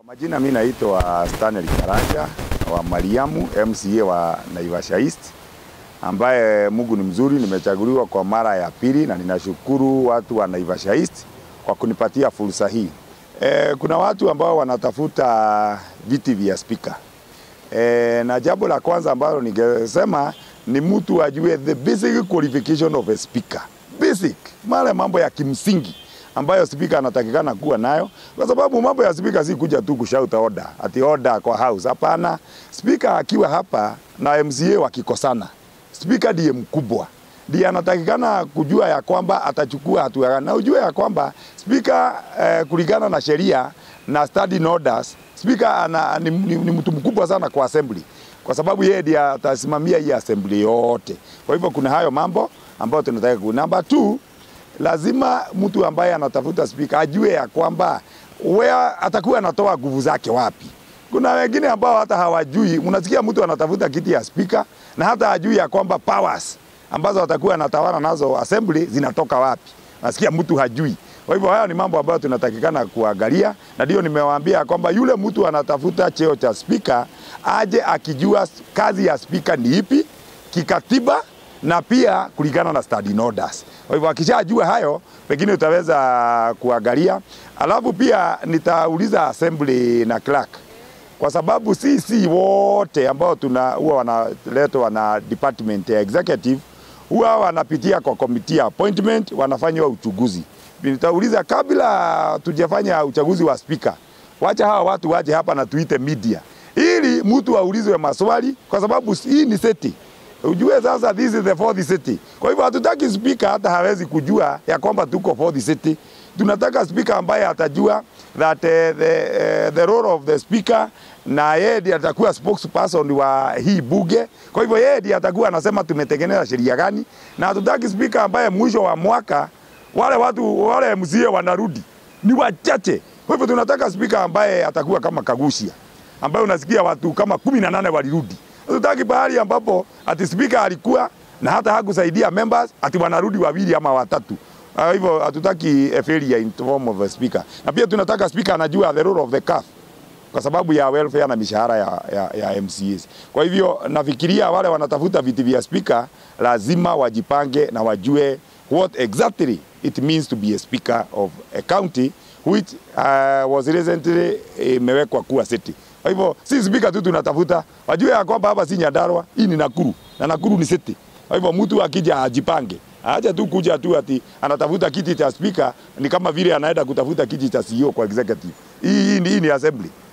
Majina mimi naitwa Stanley Karanja wa Mariamu MCA wa Naivasha East ambaye Mungu ni mzuri, nimechaguliwa kwa mara ya pili na ninashukuru watu wa Naivasha East kwa kunipatia fursa hii. E, kuna watu ambao wanatafuta viti vya spika e, na jambo la kwanza ambalo ningesema ni mtu ajue the basic qualification of a speaker. Basic, male mambo ya kimsingi ambayo spika anatakikana kuwa nayo, kwa sababu mambo ya spika si kuja tu kushauta order ati order kwa house. Hapana, spika akiwa hapa na MCA wakikosana, spika ndiye mkubwa, ndiye anatakikana kujua ya kwamba atachukua hatua gani, na ujue ya kwamba spika eh, kulingana na sheria na standing orders, spika ana, ni, ni, ni mtu mkubwa sana kwa assembly kwa sababu yeye ndiye atasimamia hii assembly yote. Kwa hivyo kuna hayo mambo ambayo tunataka ku. Number two, lazima mtu ambaye anatafuta spika ajue ya kwamba where atakuwa anatoa nguvu zake wapi. Kuna wengine ambao hata hawajui, unasikia mtu anatafuta kiti ya spika na hata hajui ya kwamba powers ambazo atakuwa anatawala nazo assembly zinatoka wapi. Nasikia mtu hajui. Kwa hivyo haya ni mambo ambayo tunatakikana kuangalia, na ndio nimewaambia kwamba yule mtu anatafuta cheo cha spika aje akijua kazi ya spika ni ipi kikatiba na pia kulingana na standing orders. Kwa hivyo akishajua hayo, pengine utaweza kuangalia. Alafu pia nitauliza assembly na clerk, kwa sababu sisi wote ambao tuna huwa wanaletwa na department ya executive huwa wanapitia kwa committee appointment, wanafanywa uchunguzi. Nitauliza kabla tujafanya uchaguzi wa spika, wacha hawa watu waje hapa na tuite media ili mtu aulizwe maswali, kwa sababu hii ni seti ujue sasa this is the fourth city. Kwa hivyo hatutaki speaker hata hawezi kujua ya kwamba tuko fourth city. Tunataka speaker ambaye atajua that uh, the, uh, the role of the speaker na yeye ndiye atakuwa spokesperson wa hii bunge. Kwa hivyo yeye ndiye atakuwa anasema tumetengeneza sheria gani, na hatutaki speaker ambaye mwisho wa mwaka wale watu wale MCA wanarudi ni wachache. Kwa hivyo tunataka speaker ambaye atakuwa kama Kagushia ambaye unasikia watu kama kumi na nane walirudi. Hatutaki bahali ambapo ati speaker alikuwa na hata hakusaidia members ati wanarudi wawili ama watatu. Kwa hivyo hatutaki a failure in form of a speaker. Na pia tunataka speaker anajua the role of the CAF kwa sababu ya welfare na mishahara ya, ya, ya MCAs. Kwa hivyo nafikiria wale wanatafuta viti vya speaker lazima wajipange na wajue what exactly it means to be a speaker of a county which uh, was recently imewekwa kuwa city. Kwa hivyo si spika tu tunatafuta, wajue ya kwamba hapa si Nyandarua, hii ni Nakuru na Nakuru ni city. Kwa hivyo mtu akija ajipange, acha tu kuja tu ati anatafuta kiti cha spika, ni kama vile anaenda kutafuta kiti cha CEO kwa executive. Hii, hii, hii ni assembly.